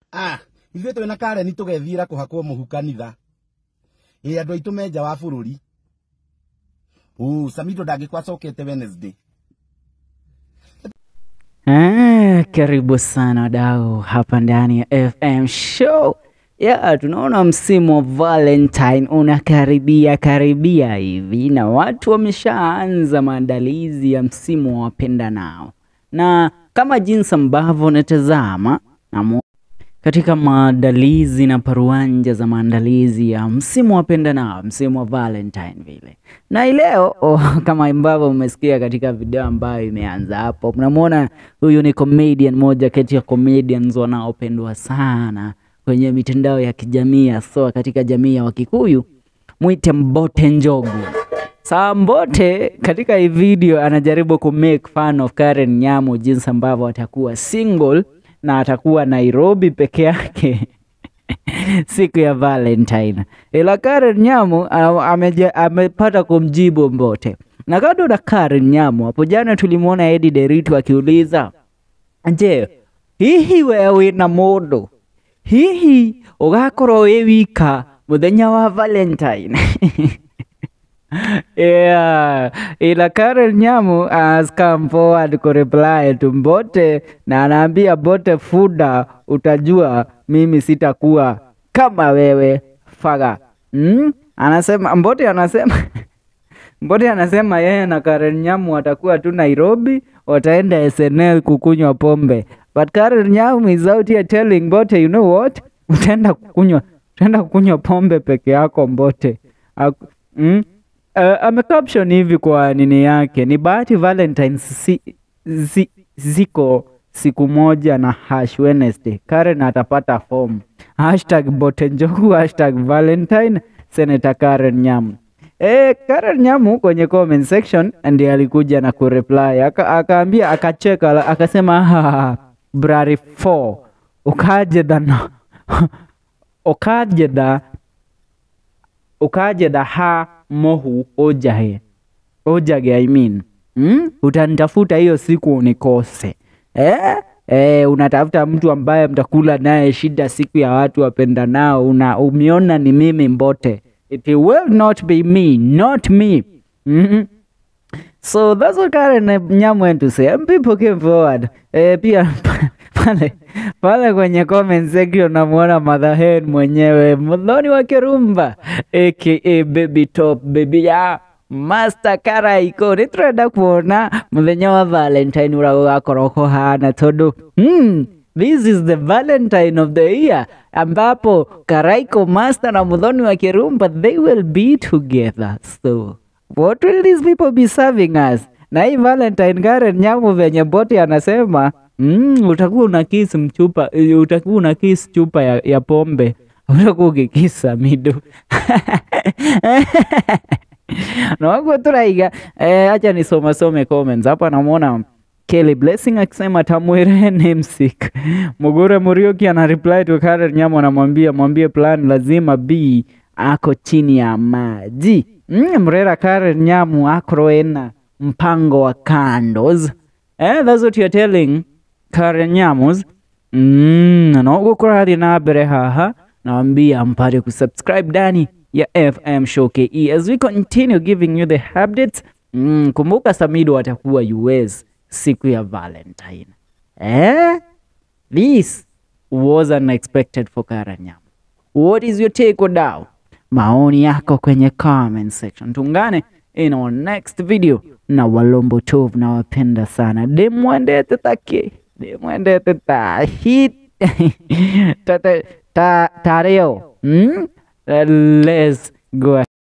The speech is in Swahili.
ah ithuĩ twĩna kareni tũgethiĩra kũhakwo mũhu kanitha ĩ andũ aitũ me nja wa bũrũri ũ samido ndangĩkwa acokete wednesday Ah, karibu sana wadau hapa ndani ya FM show. Ya, tunaona msimu wa Valentine unakaribia karibia hivi na watu wameshaanza maandalizi ya msimu wa wapendanao, na kama jinsi ambavyo unatazama na katika maandalizi na paruanja za maandalizi ya msimu wa wapendanao, msimu wa Valentine vile. Na hii leo oh, kama ambavyo mmesikia katika video ambayo imeanza hapo, mnamwona huyu ni comedian, moja kati ya comedians wanaopendwa sana kwenye mitandao ya kijamii, hasa katika jamii ya Wakikuyu, mwite Mbote Njogu. Saa Mbote katika hii video anajaribu ku make fun of Karen Nyamu, jinsi ambavyo atakuwa single na atakuwa Nairobi peke yake siku ya Valentine, ila Karen Nyamu a- ameja- amepata kumjibu Mbote. Na kando na Karen Nyamu, hapo jana tulimwona Eddie Deritu akiuliza, je, hihi we wina mundu hihi ugakorwo wi wika muthenya wa Valentine Yeah, ila Karen Nyamu has come forward ku reply to Mbote na anaambia Mbote, fuda, utajua mimi sitakuwa kama wewe faga. Mm? Anasema Mbote anasema Mbote anasema yeye na Karen Nyamu watakuwa tu Nairobi, wataenda SNL kukunywa pombe. But Karen Nyamu is out here telling Mbote, you know what? Utaenda kukunywa, utaenda kukunywa pombe peke yako Mbote. Aku, mm? Uh, amecaption hivi kwa nini yake, ni bahati Valentines si, zi, ziko siku moja na hash Wednesday. Karen atapata form. Hashtag Mbote Njogu, hashtag Valentine, Senator Karen Nyamu. Eh, Karen Nyamu kwenye comment section ndiye alikuja na kureply aka, akaambia akacheka ala- akasema "Ah, Brari 4 ukaje dana ukaje da ukaje da ha mohu ojahe ojage I mean mm? utanitafuta hiyo siku unikose eh? Eh, unatafuta mtu ambaye mtakula naye shida siku ya watu wapendanao, una umeona ni mimi Mbote. It will not be me, not me. mm So that's what Karen Nyamu went to say. And people came forward. Eh, pia pale pale kwenye comment section namuona Mother Hen mwenyewe Mudhoni wa Kirumba aka Baby Top Baby ya Master Karaiko niturenda kuona muthenya wa Valentine uria gugakorwo kuhana tondu hmm, This is the Valentine of the year ambapo Karaiko Master na Mudhoni wa Kirumba they will be together. So what will these people be serving us? Na hii Valentine Karen Nyamu venye Bote anasema mm, utakuwa una kiss mchupa, eh, utakuwa una kiss chupa ya, ya pombe utakuwa ukikisa mido nawaguo turaiga eh, acha nisomasome comments hapa namwona Kelly Blessing akisema tamwire namesake. Mugure Muriuki ana reply to Karen Nyamu anamwambia mwambie plan lazima B ako chini ya maji. Mm, Mrera Karen Nyamu akro ena mpango wa candles. Eh, that's what you're telling Karen Nyamus. Mm, na gukora hadi na mbere haha nawambia mpate kusubscribe ndani ya FM Show KE as we continue giving you the updates. Mm, kumbuka Samido atakuwa US siku ya Valentine. Eh? This was unexpected for Karen Nyamu. What is your take wadau? Maoni yako kwenye comment section. Tungane in our next video na Walombo Tove na wapenda sana. Demwendete take. Demwendete ta hit. ta ta ta tareo. Hmm? Let's go